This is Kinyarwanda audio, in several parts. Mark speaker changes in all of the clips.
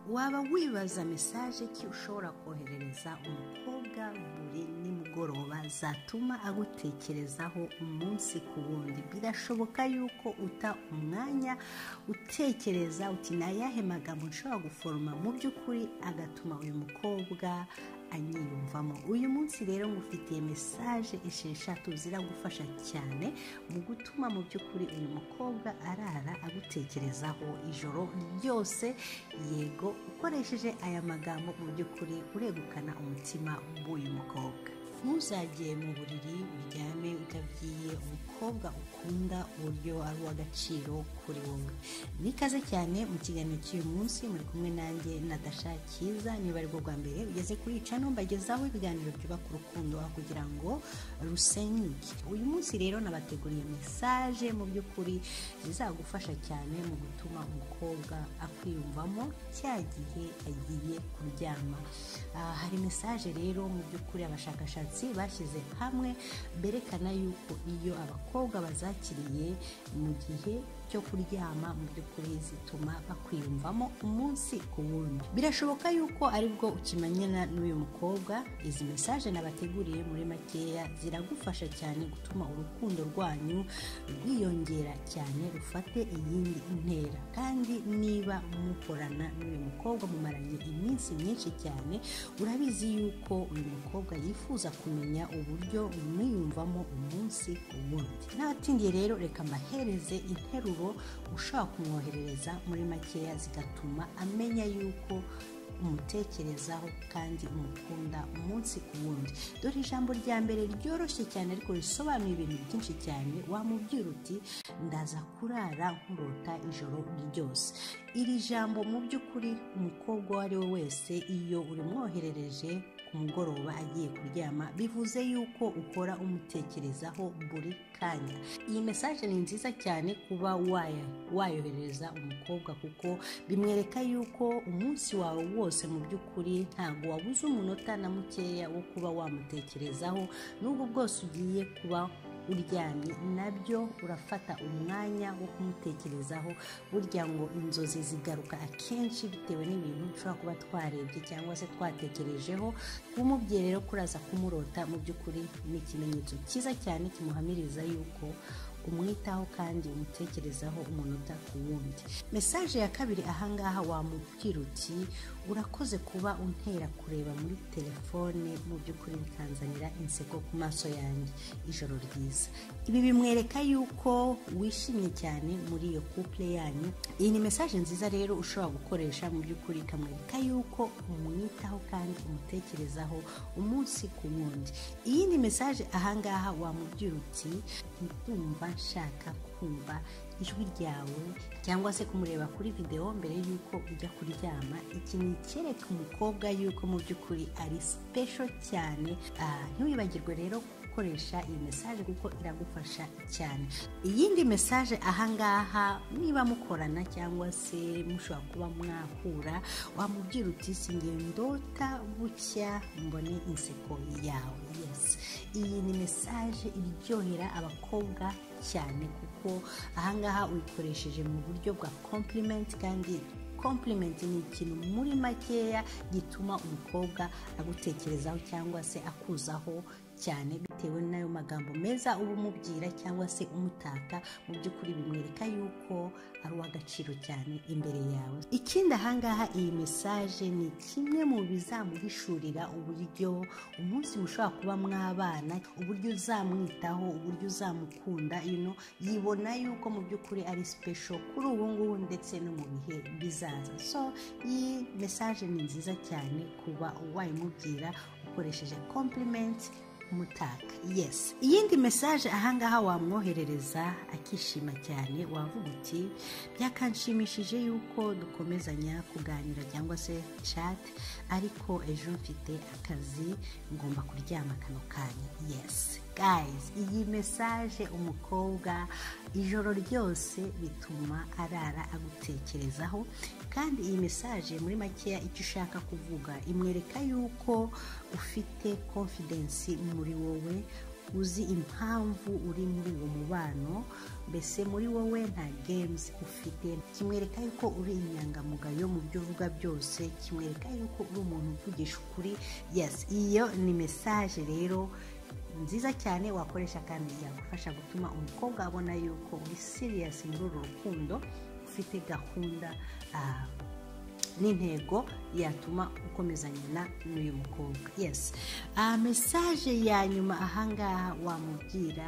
Speaker 1: waba wibaza mesaje ki ushobora koherereza umukobwa buri nimugoroba zatuma agutekerezaho umunsi ku wundi birashoboka yuko uta umwanya utekereza uti ni ayahe magambo nshobora guforoma mu by'ukuri agatuma uyu mukobwa anyiyumvamo uyu munsi rero ngufitiye mesaje esheshatu ziragufasha cyane mu gutuma mu by'ukuri uyu mukobwa arara agutekerezaho ijoro ryose yego ukoresheje aya magambo mu by'ukuri uregukana umutima w'uyu mukobwa ntuzagere mu buriri uryame utabwiye umukobwa ukunda uburyo ari uw'agaciro kuri wowe nikaze cyane mu kiganiro cy'uyu munsi muri kumwe nanjye nadasha cyiza niba ari bwo bwa mbere ugeze kuri cano mbagezaho ibiganiro byubaka urukundo aho kugira ngo rusenyuke uyu munsi rero nabateguriye mesaje mu by'ukuri zizagufasha cyane mu gutuma umukobwa akwiyumvamo cya gihe agiye kuryama Ah, hari mesaje rero mu by'ukuri abashakashatsi bashyize hamwe berekana yuko iyo abakobwa bazakiriye mu gihe cyo kuryama mu by'ukuri zituma bakwiyumvamo umunsi ku wundi birashoboka yuko aribwo ukimanyana n'uyu mukobwa izi mesaje nabateguriye muri makeya ziragufasha cyane gutuma urukundo rwanyu rwiyongera cyane rufate iyindi ntera kandi niba mukorana n'uyu mukobwa mumaranye iminsi myinshi cyane urabizi yuko uyu mukobwa yifuza kumenya uburyo mwiyumvamo umunsi ku wundi ntatindiye rero reka mbahereze interuro ushaka kumwoherereza muri makeya zigatuma amenya yuko umutekerezaho kandi umukunda umunsi ku wundi dore ijambo rya mbere ryoroshye cyane ariko risobanuye ibintu byinshi cyane wamubwira uti ndaza kurara nkurota ijoro ryose iri jambo mu by'ukuri umukobwa uwo ari we wese iyo urimwoherereje ku mugoroba agiye kuryama bivuze yuko ukora umutekerezaho buri kanya iyi mesaje ni nziza cyane kuba waya- wayohereza umukobwa kuko bimwereka yuko umunsi wawe wose mu by'ukuri ntabwo wabuze umunota na mukeya wo kuba wamutekerezaho n'ubwo bwose ugiye kuba uryamye nabyo urafata umwanya wo kumutekerezaho burya ngo inzozi zigaruka akenshi bitewe n'ibintu ushobora kuba twarebye cyangwa se twatekerejeho kumubwira rero kuraza kumurota mu by'ukuri ni ikimenyetso cyiza cyane kimuhamiriza yuko umwitaho kandi umutekerezaho umunota ku wundi mesaje ya kabiri ahangaha wamubwira uti urakoze kuba untera kureba muri telefone mu by'ukuri bikanzanira inseko ku maso yanjye ijoro ryiza ibi bimwereka yuko wishimye cyane muri iyo couple yanyu iyi ni mesaje nziza rero ushobora gukoresha mu by'ukuri ikamwereka yuko umwitaho kandi umutekerezaho umunsi ku wundi iyi ni mesaje ahangaha wamubwira uti ndumva nshaka kumva ijwi ryawe cyangwa se kumureba kuri videwo mbere y'uko ujya kuryama iki ni icyereka umukobwa yuko mu by'ukuri ari sipesho cyane Ah, ntiwibagirwe rero gukoresha iyi mesaje kuko iragufasha cyane iyindi mesaje ahangaha niba mukorana cyangwa se mushobora kuba mwahura wamubwira uti singe ndota bucya mbone inseko yawe yes iyi ni mesaje iryohera abakobwa cyane kuko ahangaha uyikoresheje mu buryo bwa compliment kandi compliment ni ikintu muri makeya gituma umukobwa agutekerezaho cyangwa se akuzaho cyane bitewe n'ayo magambo meza uba umubwira cyangwa se umutaka mu by'ukuri bimwereka yuko ari uw'agaciro cyane imbere yawe ikindi ahangaha iyi mesaje ni kimwe mu bizamuhishurira uburyo umunsi mushobora kuba mwabana uburyo uzamwitaho uburyo uzamukunda you know, yibona yuko mu by'ukuri ari special kuri ubu ngubu ndetse no mu bihe bizaza so iyi mesaje ni nziza cyane kuba wayimubwira ukoresheje compliment umutaka yes iyindi mesaje ahangaha wamwoherereza akishima cyane wavuga uti byakanshimishije yuko dukomezanya kuganira cyangwa se chat ariko ejo mfite akazi ngomba kuryama kano kanya yes guys iyi mesaje umukobwa ijoro ryose bituma arara agutekerezaho kandi iyi mesaje muri makeya icyo ushaka kuvuga imwereka yuko ufite confidence muri wowe uzi impamvu uri muri uwo mubano mbese muri wowe nta games ufite kimwereka yuko uri inyangamugayo mu byo uvuga byose kimwereka yuko uri umuntu uvugisha ukuri yesi iyo ni mesaje rero nziza cyane wakoresha kandi yagufasha gutuma umukobwa abona yuko uri siriyasi muri uru rukundo ufite gahunda ah, n'intego yatuma ukomezanyana n'uyu mukobwa yesi mesaje ya nyuma ahangaha wamubwira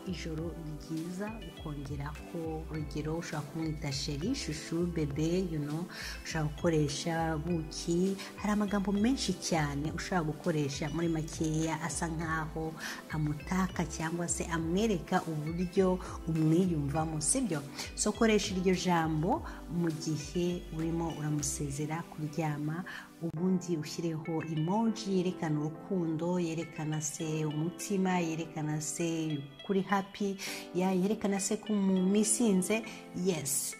Speaker 1: ijoro ryiza ukongeraho urugero ushobora kumwita sheri shushu bebe yuno ushobora gukoresha buki hari amagambo menshi cyane ushobora gukoresha muri makeya asa nkaho amutaka cyangwa se amwereka uburyo umwiyumvamo sibyo so koresha iryo jambo mu gihe urimo uramusezera kuryama ubundi ushyireho emoji yerekana urukundo yerekana se umutima yerekana se kuri happy ya- yerekana se ko mumisinze yesi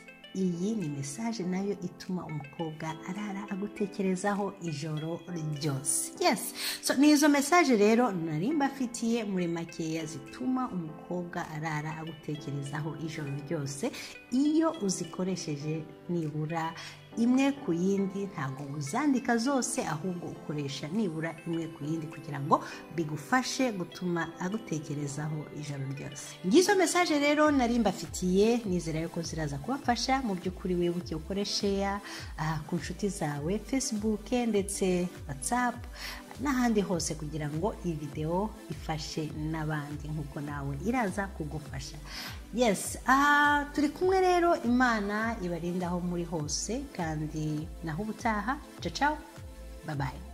Speaker 1: iyi ni mesaje nayo ituma umukobwa arara agutekerezaho ijoro ryose yes so ni izo mesaje rero nari mbafitiye muri makeya zituma umukobwa arara agutekerezaho ijoro ryose iyo uzikoresheje nibura imwe ku yindi ntabwo uzandika zose ahubwo ukoresha nibura imwe ku yindi kugira ngo bigufashe gutuma agutekerezaho ijoro ryose ngizo mesaje rero nari mbafitiye nizera yuko ziraza kubafasha mu by'ukuri wibuke ukoreshe ya ku nshuti zawe facebook ndetse whatsapp n'ahandi hose kugira ngo iyi videwo ifashe n'abandi nk'uko nawe iraza kugufasha yesi aha turi kumwe rero imana ibarinda aho muri hose kandi naho ubutaha cacaho babaye